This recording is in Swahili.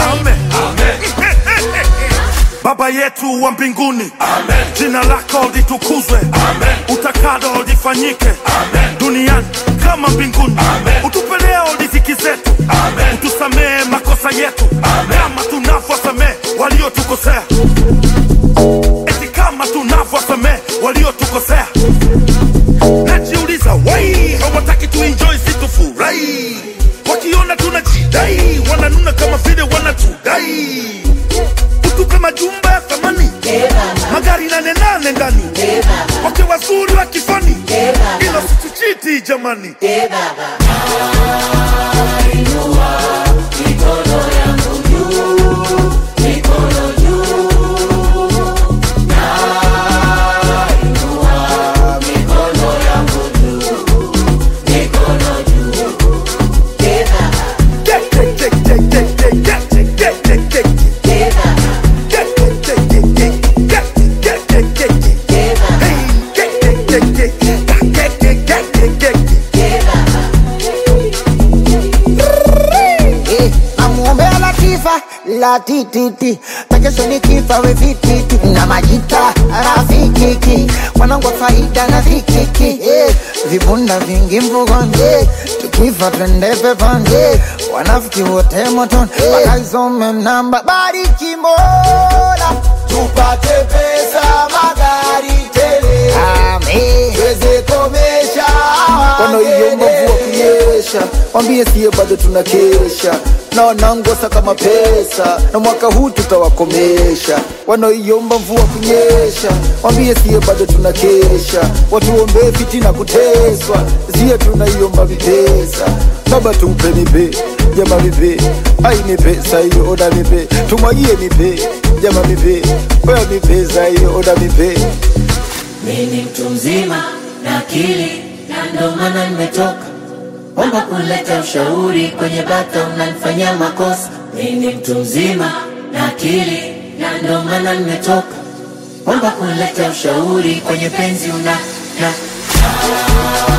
Amen. Baba yetu wa mbinguni, jina lako litukuzwe, utakalo lifanyike duniani kama mbinguni. Utupe leo riziki zetu, utusamehe makosa yetu kama tunavyosamehe waliotukosea, eti kama tunavyosamehe waliotukosea. Najiuliza, wai hawataki tuenjoy situfurahi, wakiona tunajidai wananuna kama vile wanatudai utupe majumba ya thamani, magari nane nane ndani, wake wazuri wa kifani, ila situchiti jamani. Get, get, get, get, get, get, get, get, get, get, get. Get, get, get, get, get, get, get, get, get, get. Hey, get, get, get, get, get, get, get, get, get, get. Eh, namuombea Latifa latititi takesho ni kifa we vititi na majita rafikiki wanangu wa faida na vikiki eh, vibunda vingi mvugoni eh, tukifa twende peponi eh, wanafiki wote motoni wakaisome namba bariki Mola tupate pesa magari tele amen tuweze komesha wanaoiomba mvua kunyesha wambie siye bado tunakesha na wanangosa kama pesa na mwaka huu tutawakomesha wanaoiomba mvua kunyesha wambie siye bado tunakesha watuombee fitina kuteswa ziye tunaiomba vipesa baba tupe nipe jama nipe ai nipe saiyo oda nipe tumwagie nipe jama nipe oya nipe saiyo oda nipe Mi ni mtu mzima na akili na ndo maana nimetoka omba kuleta ushauri kwenye bata unanifanyia makosa. Mi ni mtu mzima na akili na ndo maana nimetoka omba kuleta ushauri kwenye penzi una na